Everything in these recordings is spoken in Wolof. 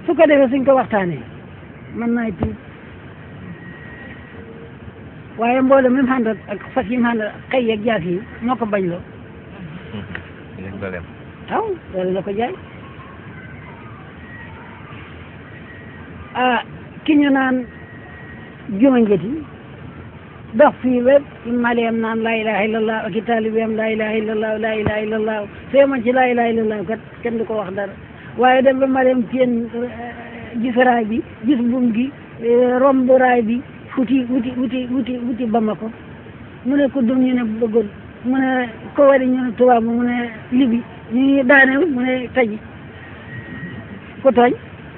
su ko defee suñ ko waxtaanee mën naay tuub waaye mboolem mi mu àndal ak fas yi mu àndal xëy yeeg jaas yi moo ko bañ loo yëg dooleem waaw loolu la ko jaay ah ki ñu naan juma njëti dox fii ba maleem naan laa ilaha illallah ak i taalibeem laa ilaha illallah laa ilaha illallah soo man ci laa ilaha illallah kat kenn du ko wax dara waaye dem ba maleem seen gis raay bi gis buum gi romb raay bi wuti wuti wuti wuti wuti Bamako mu ne ko dum ñu ne bëggul mu ne ko wari ñu ne tubaab mu ne libi ñu daane mu ne taji ko tooñ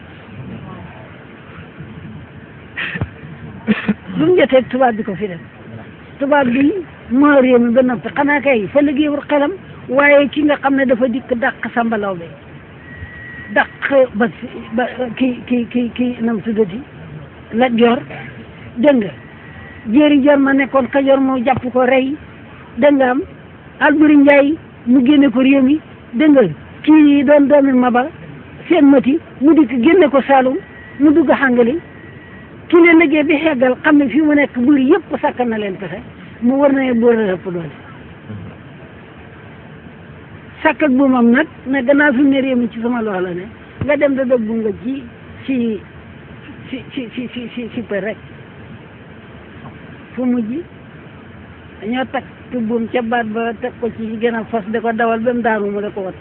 lu mu jotee tubaab bi ko fi def tubaab bi moo réew mi ba noppi xanaa kay fa liggéeyul xelam waaye ki nga xam ne dafa dikk dàq sambalaw be dàq ba ba ki ki ki ki nam tuddati la joor dégg nga jéeri jor ma nekkoon kajoor moo jàpp ko rey dégg nga am Alburi Njaay mu génne ko réew mi dégg nga kii doon doomi maba seen mati mu dikk génne ko Saalum mu dugg xàngali ki leen liggéey bi xeggal xam ne fii mu nekk buur yëpp sàkkal na leen pexe mu war na buur la ëpp doole sàkk ak buumam nag ne gannaaw fi mu ne réew mi ci sama loxo la ne nga dem da dog bu nga ci si si si si si si si për rek fu mujj dañoo takk buum ca baat ba teg ko ci gën a fas da ko dawal ba mu daanu mu da ko wat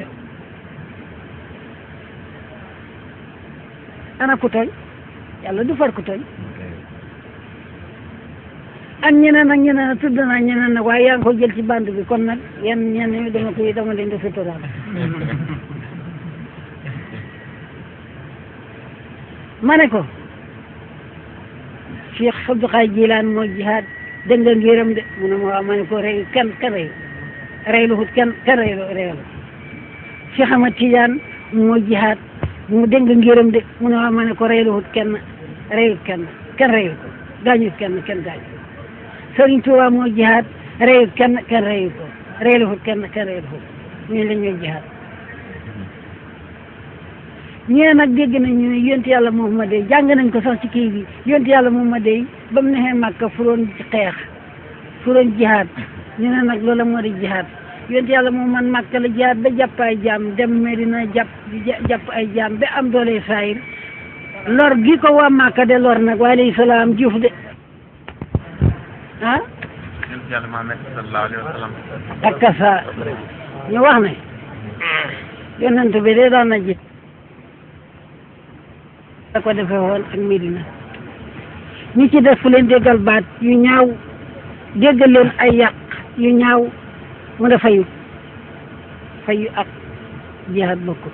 ana ku tooñ yàlla du far ku tooñ ak ñeneen ak ñeneen tudd naa ñeneen nag waaye yaa ngi ko jël ci bande bi kon nag yenn ñenn ñi dama koy dama leen di suturaal ma ne ko Cheikh Abdou Khadre Jilaan moo jihaad dégg nga ngiram de mu ne ma waaw ma ne ko rey kan kan rey rey lu xut kan kan rey rey la Cheikh Ahmad Tidiane moo jihaad mu dégg nga ngiram de mu ne waaw ma ne ko rey lu xut kenn reyut kenn kenn reyut ko gaañut kenn kenn gaañut Sëriñ Tuubaa moo jihaad reyut kenn kenn reyut ko rey lu xut kenn kenn reyut ko ñu la ñuy jihaad ñee nag dégg nañ ñu ne yonent yàlla Muhammad jàng nañ ko sax ci kii bi yonent yàlla Muhammad ba mu nexee Màkka furoon xeex furoon jihaad ñu ne nag loola moo di jihaad yonent yàlla Muhammad Màkka la jihaad ba jàpp ay jaam dem Medina jàpp jàpp ay jaam ba am doole saayir lor gi ko waa Màkka de lor nag wa alayhi salaam juuf de ah yonent yàlla Muhammad sallallahu alayhi wa sallam ak sa ñu wax ne yonent bi de daan na ji da ko defee woon ak Medina ñi ci def fu leen déggal baat yu ñaaw déggal leen ay yàq yu ñaaw mu ne fayu fayu ak jihaad bokkul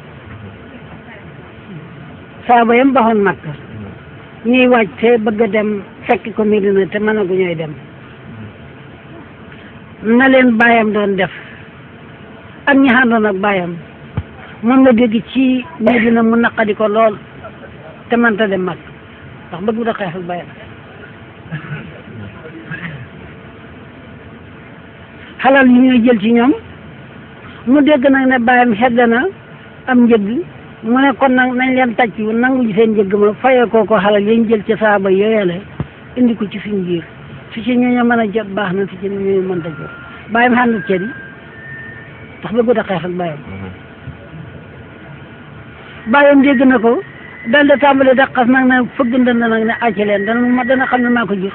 saaba yam baxoon Makka ñuy wàcc te bëgg a dem fekk ko Medina te mën a gu ñooy dem na leen baayam doon def ak ñi àndoon ak baayam moom la dégg ci Medina mu naqadi ko lool te mënta dem mag ndax bëgg da xeex ak bayam xalal yi ñuy jël ci ñoom mu dégg nag ne bàyyam xedd na am njëgg mu ne kon nag nañ leen tàcc nangu ji seen njëgg ma fayee koo ko xalal yañ jël ci saaba yooyale indi ko ci suñ biir fi ci ñooñu mën a jot baax na fi ci ñooñu mënta jot bàyyam xàndut cër yi ndax bëggu da xeex ak bàyyam bàyyam dégg na ko dal da tàmbali daqas nag ne fëgg ndënd nag ne acc leen dana ma dana xam ne maa ko jur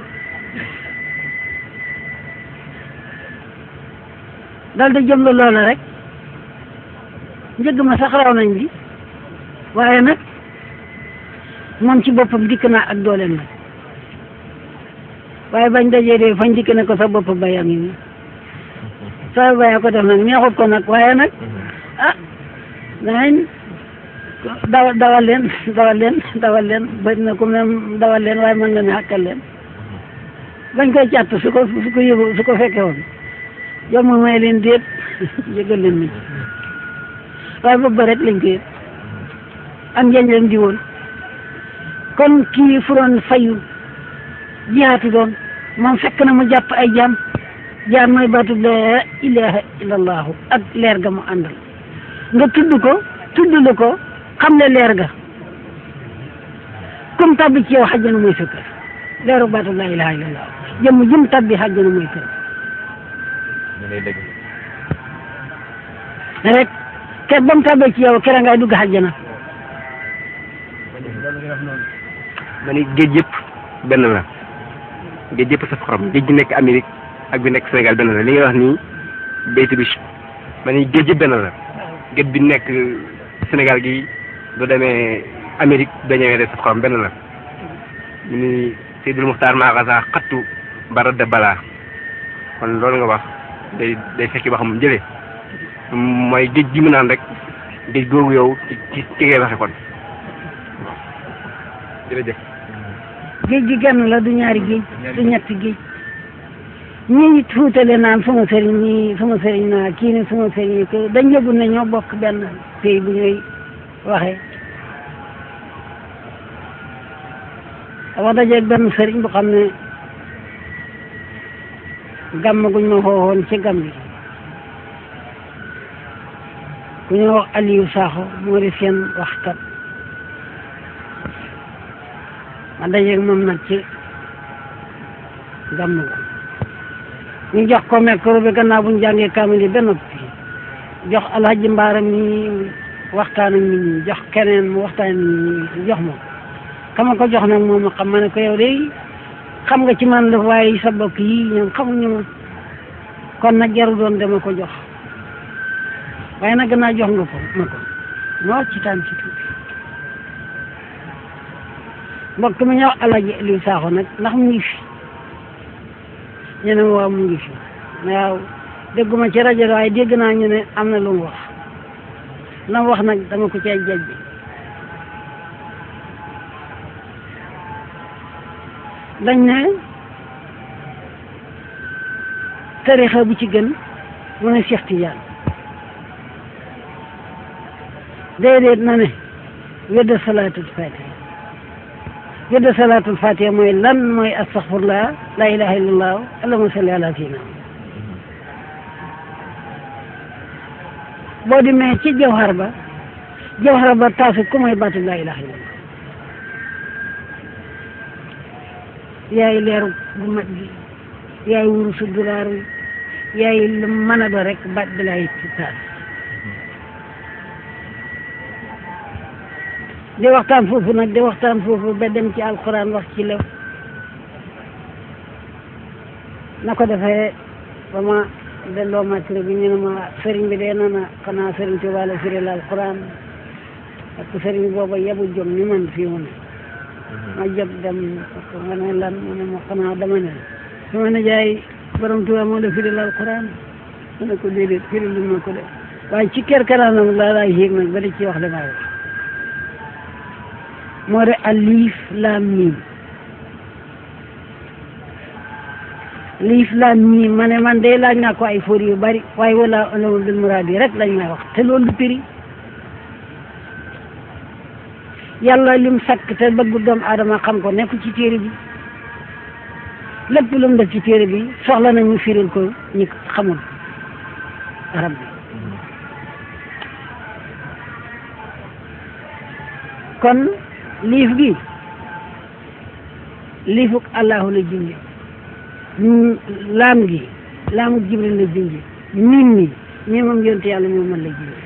dal da jëm la loola rek njëgg ma sax raw nañ bi waaye nag moom ci boppam dikk naa ak dooleem nag waaye bañ dajee de fañ dikk ne ko sa bopp bayam yi nii sa baya ko def nag neexut ko nag waaye nag ah danañ dawal dawal leen dawal leen dawal leen bëri na ku même dawal leen waaye mën nga ne xàkkal leen bañ koy càtt su ko su ko yëgu su ko fekkee woon yow ma may leen déet yëgal leen mi waaye boobu ba rek lañ ko yëg am njëñ leen di woon kon kii furoon fayu jihaatu doon moom fekk na mu jàpp ay jaam jaam mooy baatu la ilaha illallahu ak leer ga mu àndal nga tudd ko tudd la ko xam ne leer ga kum tabbi ci yow xajjana mooy sa kër leeru baatu laa ilaha illallah jëmm jëm tabbi xajjana mooy kër ñu lay dégg rek ker ba mu tabbee ci yow kera ngay dugg xajjana ma ni géej yëpp benn la géej yëpp saf xorom géej gi nekk Amérique ak bi nekk Sénégal benn la li ngay wax nii baytu bi ma ni géej yëpp benn la géej bi nekk Sénégal gi du demee Amérique da ñëwee de saf xorom benn la ñu ni Seydul Muxtaar Maakasa xattu bara de balaa kon loolu nga wax day day fekki ba xam jëlee mooy géej gi mu naan rek géej googu yow ci ci ci ngay waxe kon jërëjëf géej gi genn la du ñaari géej du ñetti géej ñi tuutale naan sama sëriñ ñi sama sëriñ naa kii ne sama sëriñ ko dañ yëgul ne ñoo bokk benn pays bu ñuy waxee dama dajeeg benn sëriñ bu xam ne gàmm guñ ma xooxoon ci gàmm gi ku ñuy wax Aliou Sakho moo di seen waxkat ma dajeeg moom nag ci gàmm gu ñu jox ko micro bi gannaaw bu ñu jàngee kaamil yi ba noppi jox alhaji mbaaram mi waxtaan ak nit ñi jox keneen mu waxtaan ak nit ñi jox ma kama ko jox nag moom xam ma ne ko yow de xam nga ci man la waaye sa bokk yi ñoom xamuñu ma kon nag jaru doon dama ko jox waaye nag gannaaw jox nga ko ma ko ma wax ci taan ci tuuti mbokk mi ñëw alhaji Aliou Sakho nag ndax mu ngi fi ñu ne ma waaw mu ngi fi waaw dégguma ci rajo waaye dégg naa ñu ne am na lu mu wax la mu wax nag dama ko cay jajj dañ ne tarixa bu ci gën mu ne Cheikh Tidiane déedéet na ne wedda salaatul fatiha wedda salaatul fatiha mooy lan mooy astaghfirullah la ilaha illallah allahumma salli ala sayyidina boo demee ci jawhar ba jawhar ba taasu ku mooy baatu la ilaha illallah yaay leeru bu mat gi yaay wurusu dulaar wi yaay lu mën a do rek baat bi lay ci taas di waxtaan foofu nag di waxtaan foofu ba dem ci alquran wax ci lew na ko defee ba ma delloo matériel bi ñu ne ma sëriñ bi dee na na xanaa sëriñ Tuubaa la firil alquran ak sëriñ booba yebu jom ni man fii mu ne ma jóg dem ko nga ne lan mu ne ma xanaa dama ne sama nijaay borom Tuubaa moo la firil alquran ma ne ko déedéet firil lu ma ko de waaye ci kër karaanam laa laay yéeg nag ba di ci wax li may wax moo de alif laam miim liif laam miim ma ne man de laaj naa ko ay fóor yu bari waaye wala alamul bil muraad yi rek lañ may wax te loolu du piri yàlla lim sakk te bëggu doomu aadama xam ko nekk ci téere bi lépp lu mu def ci téere bi soxla nañu firil ko ñi xamul arab bi kon liif gi liifuk allahu la junji laam gi laamuk jibril la junji miim mi mii moom yonte yàlla moom man la junji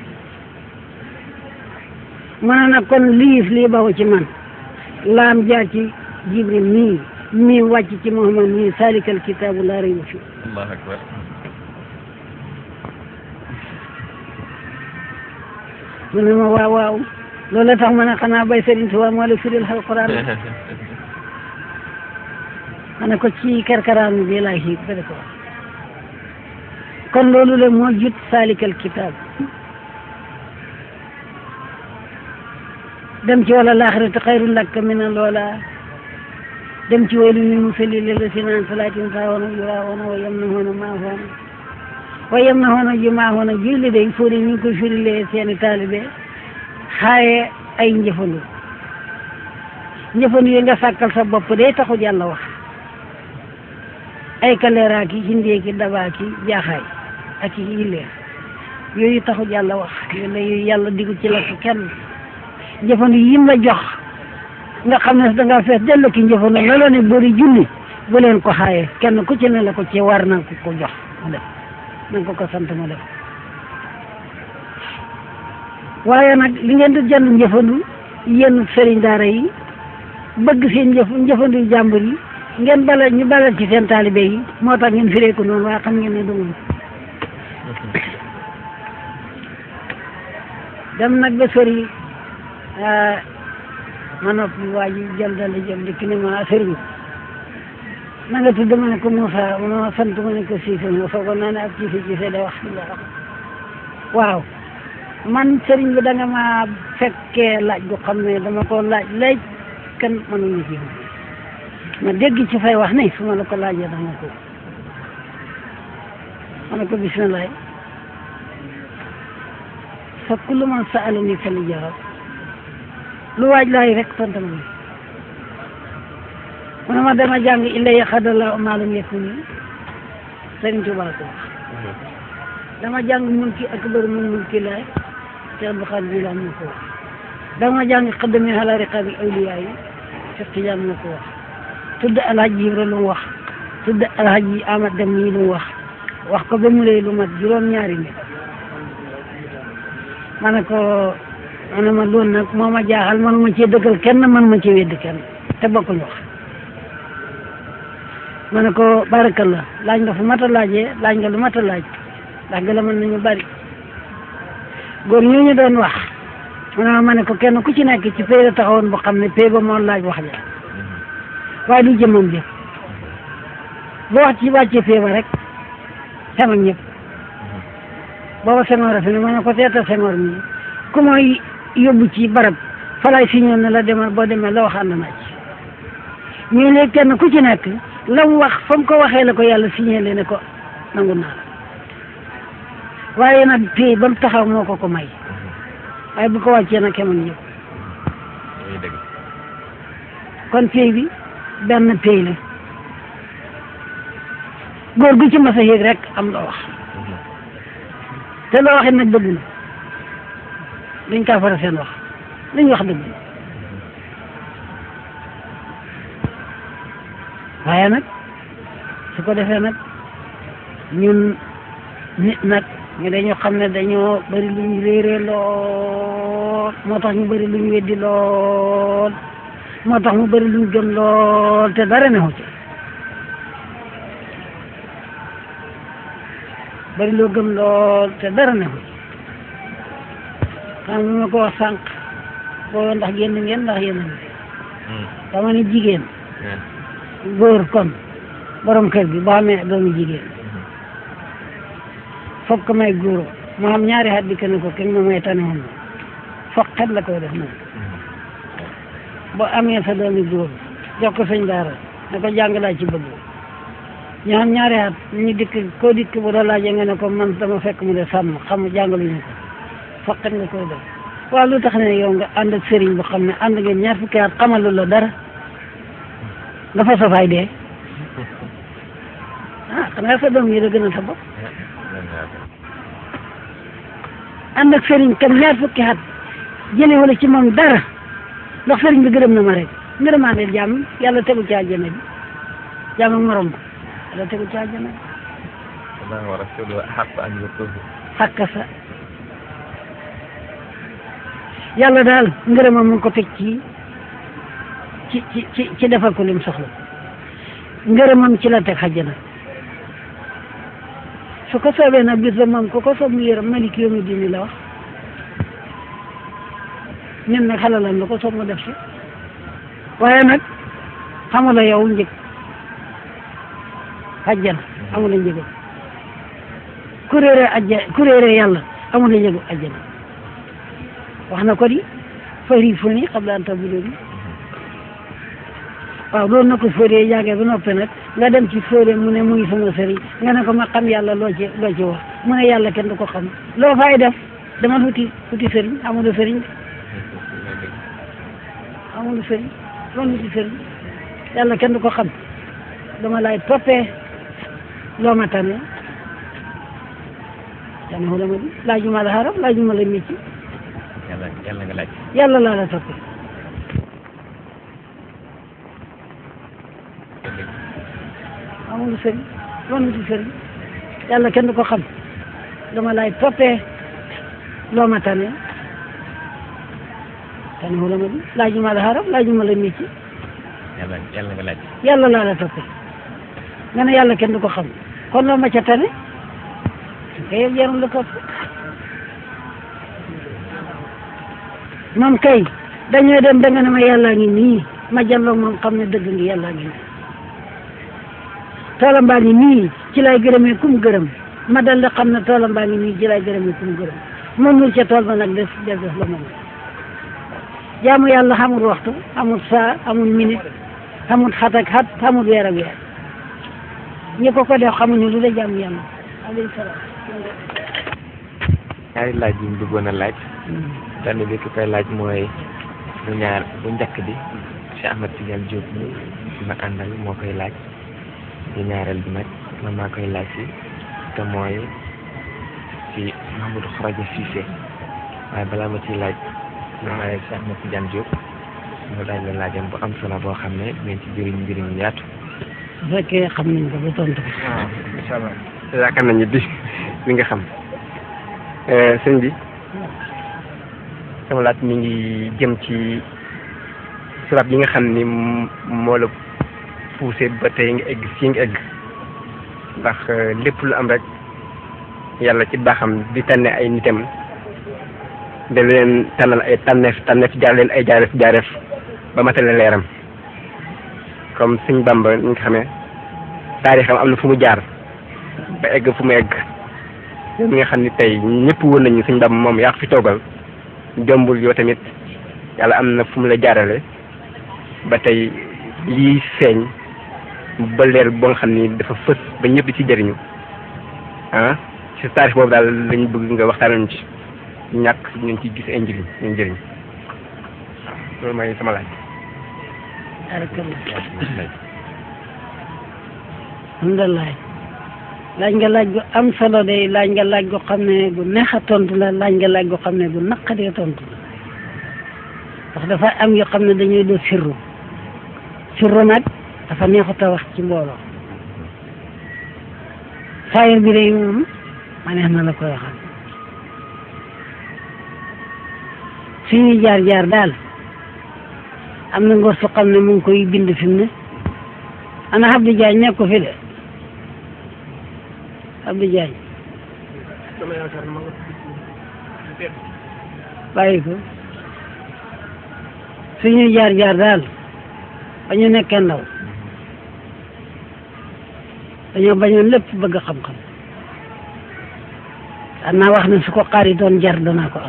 ma ne nag kon liif lii baxu ci man laam jaar ci jibril mii mii wàcc ci muhammad mii salikal kitaabu laa rayba fi allahu akbar mu ne ma waaw waaw loolu la tax ma ne xanaa bay Sëriñ Tuubaa moo la firil alquran ma ne ko ci kerkaraan bi laa xiit ba ko kon loolu la moo jut salikal kitaab dem ci wala laaxiratu xayrun laka min loola dem ci waylu lil musallin allazina an salaatin saahuuna yuraahuuna wa yamnahuuna maahuuna wa yamnahuuna jumaahuuna julli day fóori ñu ngi koy firilee seeni taalibe xaaye ay njëfandu njëfandu yi nga sàkkal sa bopp day taxul yàlla wax ay kaleeraaki hindeeki dabaaki jaaxaay ak i illeer yooyu taxul yàlla wax yooyu la yooyu yàlla digul ci la ko kenn njëfandu yim la jox nga xam ne dangaa fees dellu ki njëfandu la la ne bëri julli bu leen ko xaaye kenn ku ci ne la ko ci war na ko ko jox mu def na nga ko ko sant mu def waaye nag li ngeen di jënd njëfandu yéen sëriñ daara yi bëgg seen njëf njëfandu jàmbur yi ngeen bala ñu balal ci seen taalibe yi moo tax ngeen firee ko noonu waaye xam ngeen ne du moom dem nag ba sori ma noppi waa ji jël dala jël di ki ne ma sëriñ na nga tudd ma ne ko Moussa ma sant ma ne ko Cissé ma foogoon naa ne ak Cissé Cissé da wax waaw man sëriñ bi da nga ma fekkee laaj gu xam ne dama ko laaj léegi kan mënuñu ci ma dégg ci fay wax ne su ma la ko laajee dama ko ma ne ko bisimilah fa kullu man sa'alani fal jawab lu waaj laay rek tontu ma mu ne ma dama jàng illa yaxadala maalam yekku ni Sëriñ Tuubaa ko wax dama jàng mulki akbar min mulki laay Cheikh Abdou Khadre Jilaani moo ko wax dama jàng xaddami ala riqaabi awliyaa yi Cheikh Tidiane moo ko wax tudd alhaji Ibra lu mu wax tudd alhaji Amad Dem nii lu mu wax wax ko ba mu lay lu mat juróom-ñaari nit ma ne ko ma ne ma loolu nag moo ma jaaxal man ma cee dëggal kenn man ma cee wedd kenn te bokkuñ wax ma ne ko barakallah laaj nga fu mat a laajee laaj nga lu mat a laaj ndax gën a mën nañu bari góor ñooñu doon wax ma ne ma ne ko kenn ku ci nekk ci pay la taxawoon bu xam ne pay ba moo laaj wax ja waaye du jëmmam jëf boo wax ci wàccee pay ba rek xem ak ñëpp booba Senghor a fi ne ma ne ko seetal Senghor mi ku mooy yóbbu ci barab falaay si ñëw ne la demal boo demee la wax ànd naa ci ñu ne kenn ku ci nekk la mu wax fa mu ko waxee la ko yàlla signalé ne ko nangu naa la waaye nag pay ba mu taxaw moo ko ko may waaye bu ko wàccee nag kemoon yëpp muy dëgg kon pay bi benn pay la góor gu ci mas a yéeg rek am loo wax te loo waxee nag dëgg na duñ kaa fara seen wax luñ wax dëgg na waaye nag su ko defee nag ñun nit nag ñu dañu xam ne dañoo bari lu ñu réeree lool moo tax ñu bari lu ñu weddi lool moo tax mu bari lu ñu gëm lool te dara neexu ci bari loo gëm lool te dara neexu ci xam nga ma ko wax sànq boo ndax génn ngeen ndax yéen a ngi dama ne jigéen góor kon borom kër gi boo xamee doomu jigéen foog ko may góor mu xam ñaari xat di kenn ko kenn ma may tane woon foog xet la koy def noonu boo amee sa doomi góor jox ko sëñ daara ne ko jàng laa ci bëgg ñu xam ñaari xat ñu dikk koo dikk bu la laajee nga ne ko man dama fekk mu de sàmm xam jàngaluñu ko foog xet nga koy def waaw lu tax ne yow nga ànd ak sëriñ bu xam ne ànd ngeen ñaar fukki at xamalu la dara nga fa safaay dee ah xanaa sa doom yi la gën a sa bopp ànd ak sëriñ kam ñaar fukki at jële wala ci moom dara ndax sëriñ bi gërëm na ma rek ngërëmaandeel jàmm yàlla tegu ci àjjana bi jàmm ak morom ba yàlla tegu ci àjjana bi Allah wa rasuluhu ahaqqu an yurduhu xàkka sa yàlla daal ngërëmam mu ngi ko teg ci ci ci ci ci defal ko lim soxla ngërëmam ci la teg xajjana su ko soobee nag bis ba moom ku ko soob mu yërëm malik yawmi diini la wax ñun nag xalalam la ko soob mu def si waaye nag xamula yow njëg xajjana amula njëgam ku réere ajja ku réere yàlla amula njëgu ajjana wax na ko di fari fu ni xam daan tabuloo bi waaw loolu na ko fóoree jàngee ba noppi nag nga dem ci fóoree mu ne muy sama sëriñ nga ne ko ma xam yàlla loo ci loo ci wax mu ne yàlla kenn du ko xam loo fay def dama futi futi sëriñ amul sëriñ amul sëriñ loolu futi sëriñ yàlla kenn du ko xam dama lay toppee loo ma tane tane wu la ma di laajuma la xaram laajuma la métti yàlla yàlla nga laaj yàlla laa la toppee amul sëriñ loolu ci sëriñ yàlla kenn du ko xam dama lay toppee loo ma tane tane wala ma di laajuma la xaram laajuma la métti yàlla yàlla nga laaj yàlla laa la toppee nga ne yàlla kenn du ko xam kon loo ma ca tane kay yow jarul la topp moom kay dañoo dem da nga ne ma yàllaa ngi nii ma jàlloo moom xam ne dëgg ngi yàllaa ngi nii toolam baa ngi nii ci lay gërëmee kum gërëm ma dal di xam ne toolam baa ngi nii ci lay gërëmee kum gërëm moom lu ca tool ba nag def def def la moom jaamu yàlla xamul waxtu xamul saa xamul minute xamul xat ak xat xamul weer ak weer ñi ko ko def xamuñu lu de jaamu yàlla alayhi salaam ñaari laaj yi ñu bëggoon a laaj benn bi ki koy laaj mooy bu ñaar bu njëkk bi Cheikh Ahmed Tidiane Diop mi ma àndal moo koy laaj di ñaareel bi nag man maa koy laaj si te mooy si Mamadou Kharaja Cissé waaye balaa ma ciy laaj ma laaj Cheikh Ahmed Tidiane Diop mu laaj la laajam bu am solo boo xam ne dinañ ci jëriñ njëriñ yu yaatu bu fekkee xam nañ ko ba tontu ko waaw incha allah yaakaar nañu di li nga xam sëñ bi sama laaj mi ngi jëm ci sabab yi nga xam ni moo la poussé ba tey nga egg fii nga egg ndax lépp lu am rek yàlla ci baaxam di tànne ay nitam da leen tànnal ay tànneef tànneef jaar leen ay jaareef jaareef ba matale leeram comme sëñ Bamba ni nga xamee taarixam am na fu mu jaar ba egg fu mu egg yow mi nga xam ni tey ñëpp woon nañu sëñ Bamba moom yaa ko fi toogal jombul yow tamit yàlla am na fu mu la jaarale ba tey lii feeñ ba leer boo nga xam ni dafa fës ba ñëpp di ci jëriñu ah ci taarix boobu daal lañu bëgg nga waxtaanañu ci ñàkk ñu ci gis ay njëriñ ñu njëriñ waaw loolu mooy sama laaj. barakallah alhamdulilah laaj nga laaj gu am solo de laaj nga laaj gu xam ne gu neex a tontu la laaj nga laaj gu xam ne gu naqadee tontu la ndax dafa am yoo xam ne dañuy doo sirru sirru nag dafa neexut a wax ci mbooloo saayir bi day moom ma neex na la koy waxal suñuy jaar jaar daal am na ngor su xam ne mu ngi koy bind fi mu ne ana Abdou Diagne nekk ko fi de Abdou Diagne bàyyi ko suñuy jaar jaar daal ba ñu nekkee ndaw dañoo bañoon lépp bëgg xam-xam daan naa wax ne su ko xaar yi doon jar danaa ko am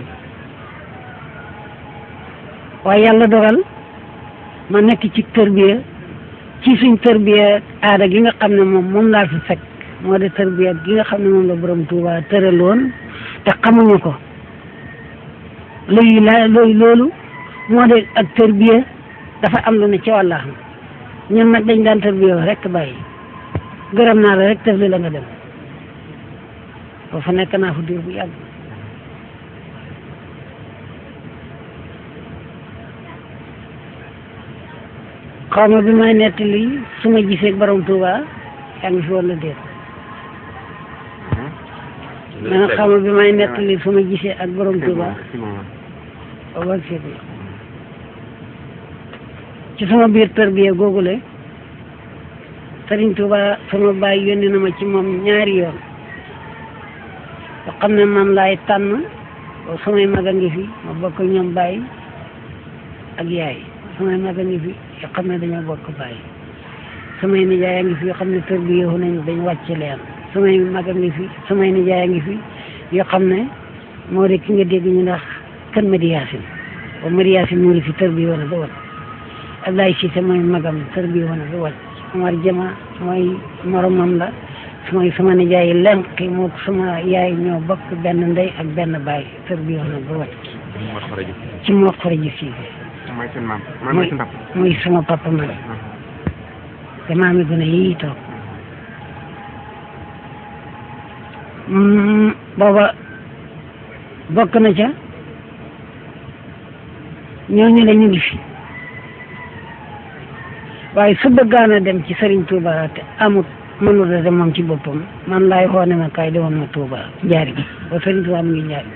waaye yàlla dogal ma nekk ci tërbiya ci suñ tërbiya aada gi nga xam ne moom moom laa fi fekk moo de tërbiya gi nga xam ne moom la borom Tuuba tëraloon te xamuñu ko luy la luy loolu moo de ak tërbiya dafa am lu ne ci wàllaxam ñun nag dañ daan tërbiya rek bàyyi gërëm naa la rek tëf li la nga dem foofu nekk naa fa diir bu yàgg xaw ma bi may nettali su ma gisee borom Touba yaa ngi fi wala déet ma ne xaw ma bi may nettali su ma gisee ak borom Touba booba ak seet ci sama biir tërbiya googule Sëriñ Touba sama baay yónni na ma ci moom ñaari yoon yoo xam ne man laay tànn samay mag a ngi fi ma bokk ñoom baay ak yaay samay mag a ngi fi yoo xam ne dañoo bokk bàyyi samay nijaay a ngi fi yoo xam ne tër bi yow nañ dañ wàcc leen samay mag a ngi fi samay nijaay a ngi fi yoo xam ne moo de ki nga dégg ñu ndax kan Madi Yaasin ba Madi Yaasin moo di fi tër bi yow na ba wàcc Ablaye Cissé mooy magam tër bi yow na ba wàcc Omar Jama mooy moromam la mooy sama nijaay lenk moo sama yaay ñoo bokk benn ndey ak benn baay tër bi yow na ba wàcc ci moo xoroji si mooy seen maam mooy mooy sama papa man te maami gën a yii toog booba bokk na ca ñooñu la ñu ngi fi waaye su bëggaan a dem ci Serigne Touba te amut mënul a dem moom ci boppam man laay xoone ma kaay demoon ma Touba njaari gi ba Sëriñ Touba mu ngi njaari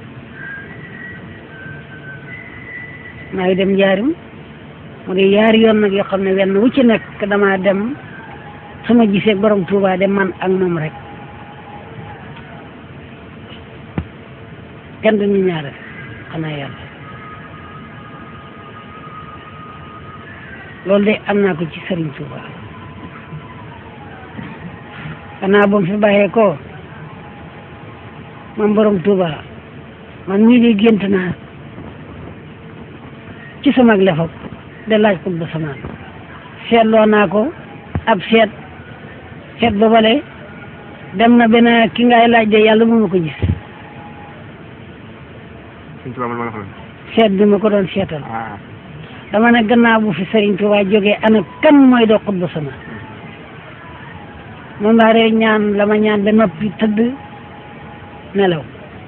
maa ngi dem njaarim mu di yaari yoon nag yoo xam ne wenn wu ci nekk damaa dem su ma gisee borom Touba de man ak moom rek kenn du ñu ñaare xanaa yàlla loolu de am naa ko ci Sëriñ Touba gannaaw ba mu fi bàyyee ko man borom Touba man mii di gént naa ci sama lefam de laaj ko ba sama seetloo naa ko ab seet seet ba bale dem na benn ki ngay laaj de yàlla mu ma ko gis Sëñ Tuubaa man ma la xool seet bi ma ko doon seetal ah dama ne gannaaw bu fi Sëriñ Tuubaa jógee ana kan mooy doo xutba sama moom laa rek ñaan la ma ñaan ba noppi tëdd nelaw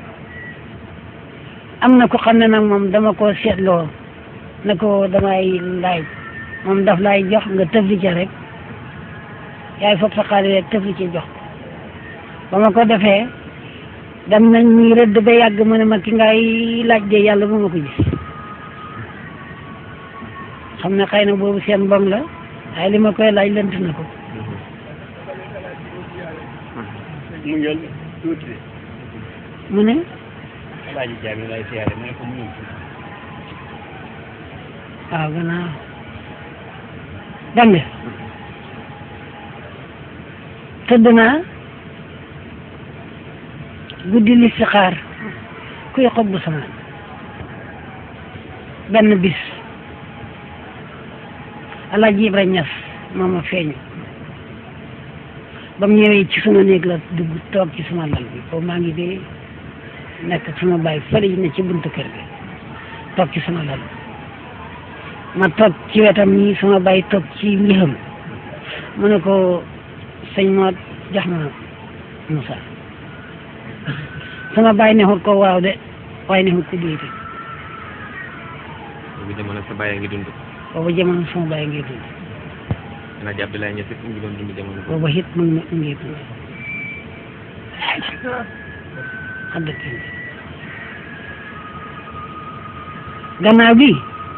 am na ko xam ne nag moom dama ko seetloo ne ko damay laaj moom daf lay jox nga tëfli ca rek yaay foog sa xaalis rek tëfli ca jox ba ma ko defee dem nañ ñuy rëdd ba yàgg mu ne ma ki ngay laaj de yàlla bu ma ko gis xam ne xëy na boobu seen mbom la waaye li ma koy laaj lënt na ko mu ñëw tuuti de mu ne alaaji jaami lay siyaare mu ne ko mu ñëw tuuti waaw gannaaw dégg nga tëdd naa guddi li si xaar kuy xob bu sama benn bis Alaaji Ibra Ñas moo ma feeñu ba mu ñëwee ci suma néeg la dugg toog ci suma lal bi boobu maa ngi dee nekk ak suma baay fële ne ci buntu kër gi toog ci suma lal ma toog ci wetam nii suma baay toog ci njëxam mu ne ko sëñ moo jox ma Moussa sama baay nexut ko waaw de waaye nexut ko déete boobu jamono sa bàyyi ngi dund booba jamono sama baay ngi dund Alaaji Abdoulaye Niass it mu ngi doon dund jamono boobu booba it mu ngi ngi dund xam dëgg gannaaw bi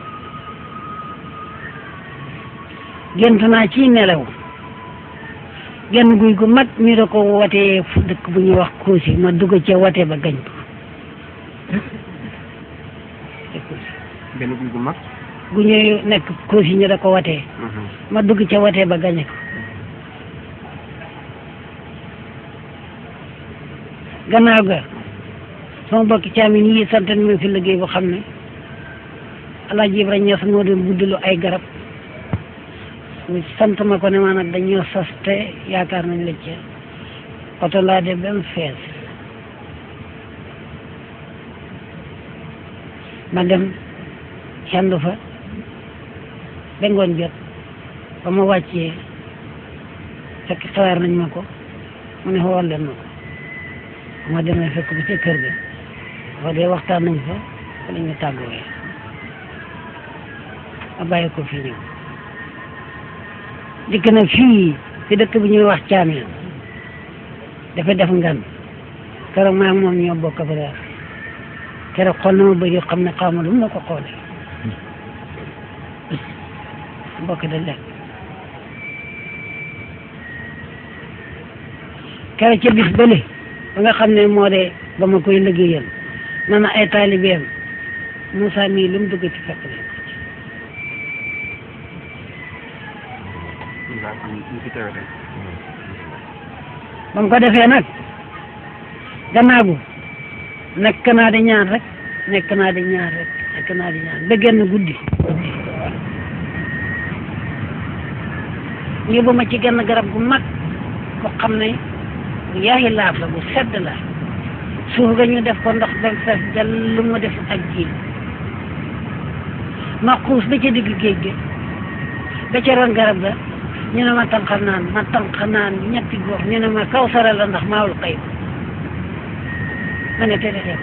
gént naa ci nelaw genn guy gu mag ñu da ko watee fu dëkk bu ñuy wax Koosi ma dugg ca wate ba gañ ko ca Koosi benn guy gu mag gu ñuy nekk Koosi ñu da ko watee ma dugg ca watee ba gañe ko gannaaw ga sama bokki caamin yi sant nañ ma fi liggéey bu xam ne Alaaji Ibra Ñas moo doon guddilu ay garab ñu sant ma ko ne ma nag dañoo sas te yaakaar nañ la ca oto laa de ba mu fees ma dem xendu fa ba ngoon jot ba ma wàccee fekk xawaar nañ ma ko mu ne xool leen ma ko ba ma demee fekk ba ca kër ga wax dee waxtaan nañ fa fa la ñu tàggoowee ma bàyyi ko fi ñëw dikk na fii fi dëkk bi ñuy wax caameen dafa def ngan keroog maa ngi moom ñoo bokk fa daal keroog xool na ma bëri xam ne xaw ma lu mu la ko xoolee bokk da lekk keroog ca bis bële ba nga xam ne moo de ba ma koy liggéeyal na na ay taalibeem Moussa mii lu mu dugg ci fekk leen ko ci ñu fi teewe tey ba mu ko defee nag gannaaw bu nekk naa di ñaan rek nekk naa di ñaan rek nekk naa di ñaan ba genn guddi yóbbu ma ci genn garab gu mag ko xam ne bu yaayi laaf la bu sedd la suuf ga ñu def ko ndox ba mu fees dell lu mu def ak ji ma xuus ba ca digg géej gi ba ca ron garab ga ñu ne ma tànq naan ma tànq naan ñetti gox ñu ne ma kaw sara la ndax maawul xëy ma ne tere xeew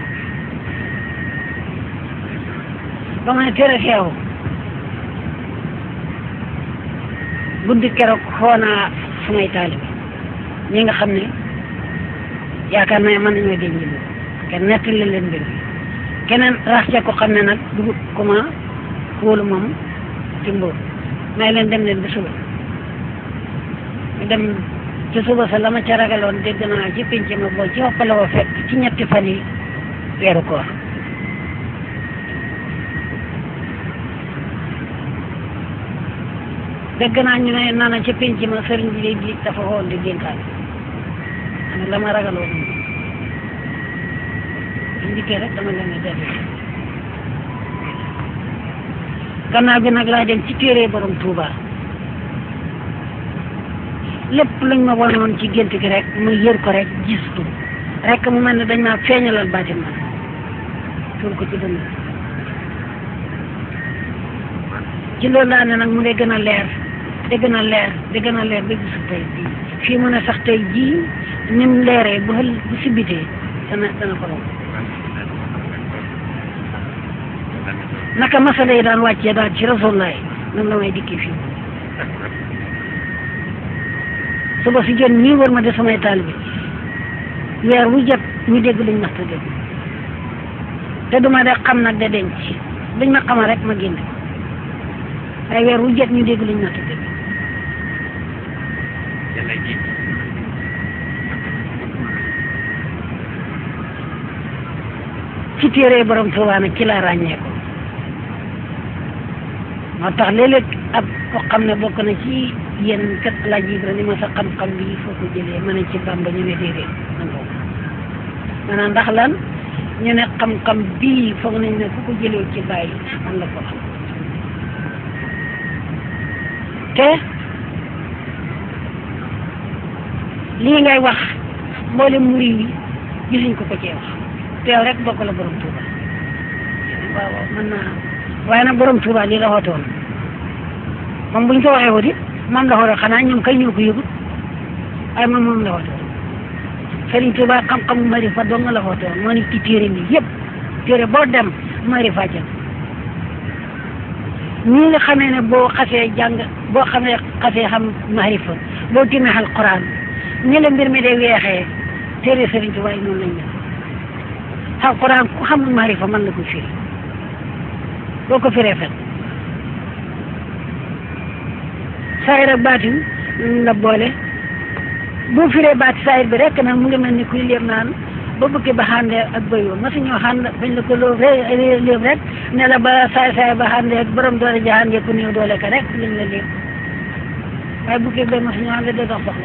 ba ma ne tere xeew guddi keroog xoo naa sumay taalibe ñi nga xam ne yaakaar naa mën nañoo denc bi kenn nettali leen mbir mi keneen rax ca ko xam ne nag dugub comment wóolu moom ci mbóor may leen dem leen ba suba ñu dem ci suba sa la ma ca ragaloon dégg naa ci pinc ma boo ci hoppale woo fekk ci ñetti fan yi weeru koor dégg naa ñu ne nana ci pinc ma sëriñ bi di dafa woon di dénkaan ana la ma ragaloon ñu dikkee rek dama leen di dellu gannaaw bi nag laa dem ci téere borom Touba lépp luñ ma wanoon ci gént gi rek ma yër ko rek gis ko rek mu mel ne dañ maa feeñalal baatin ma tuur ko ci dënn ci loolu laa ne nag mu dee gën a leer di gën a leer di gën a leer ba gisu tey bii fii mu ne sax tey jii ni mu leeree bu xël bu sibitee dana dana ko romb naka masala yi daan wàccee daal ci rasulullaay noonu la may dikki fii suba si jot ñii war ma de samay taalibe weer wu jot ñu dégg luñ mas ta dégg te duma de xam nag de denc luñ ma xamal rek ma génn ay weer wu jot ñu dégg luñ mas ta dégg ci téere borom Tuubaa nag ci laa ràññee ko moo tax léeg-léeg ab ko xam ne bokk na ci yéen kat laaj yi ni ma sa xam-xam bi foo ko jëlee ma ne ci Bàmba ñu ne déedéet man boobu maanaam ndax lan ñu ne xam-xam bii foog nañ ne ku ko jëlee ci bàyyi man la ko xam te lii ngay wax mboolem murid yi gisuñ ko ko cee wax teew rek bokk la borom Tuuba waaw waaw mën naa waaye nag borom Tuuba lii la xootoon moom buñ ko waxee wuti moom la xootoon xanaa ñoom kay ñoo ko yëgut waaye moom moom la xootoon Sëriñ Tuuba xam-xam marifa dong la xootoon moo ni ci téere mi yëpp téere boo dem marifa ca ñii nga xamee ne boo xasee jàng boo xamee xasee xam marifa boo timee alquran ñi la mbir mi de weexee téere Sëriñ Tuuba yi noonu lañ def alquran ku xamul marifa mën na ko firi boo ko firee fen saayir ak baatin la boole boo firee baati saayir bi rek nag mu ngi mel ni kuy léeb naan ba bukki ba xàndee ak bëy wa masu ñoo xànd bañ la ko loo léeb rek ne la ba saay saay ba xàndee ak borom doole ja xàndee ku néew doole ka rek lañ la léeb waaye bukki ba masu ñoo xànd da dox soxla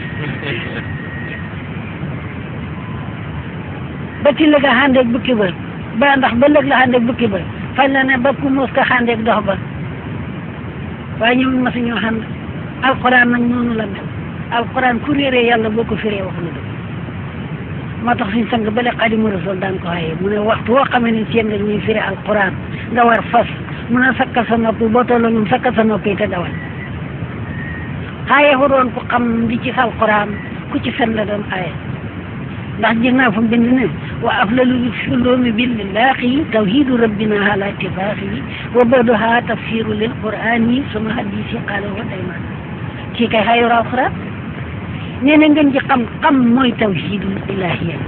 ba ci la nga xàndeeg bukki ba ba ndax ba lëg la xàndeeg bukki ba fañ la ne ba ku muus ka xàndeeg dox ba waaye ñoom ma si ñoo xam alquran nag noonu la mel alquran ku réeree yàlla boo ko firee wax na dëgg moo tax suñ sang bale xadimu rasul daan ko xaye mu ne waxtu woo xamee ne seen nga ñuy firi alquran nga war fas mun a sakkal sa nopp boo tolloo ñoom sakkal sa nopp yi te dawal xaaye ko doon ku xam li ci alquran ku ci fen la doon xaaye ndax gis naa fa bind ne wa aflalu ulumi billahi tawhidu rabbina ala ittifaqi wa badoha tafsiru lil qur'ani suma hadisi qala wa dayman kii kay xayru alquran nee na ngeen ji xam xam mooy tawhidul ilahiya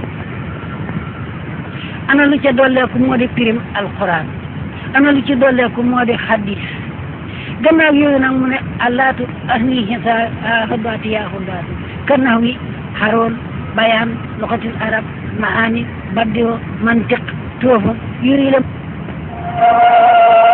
ana lu ca dolleeku moo di pirim alquran ana lu ci dolleeku moo di hadis gannaaw yooyu nag mu ne allaatu ahni hisa hudaati yaa hudaatu kannaw wi haroon bayan lugatil arab maani baddio mantiq toofa yuri la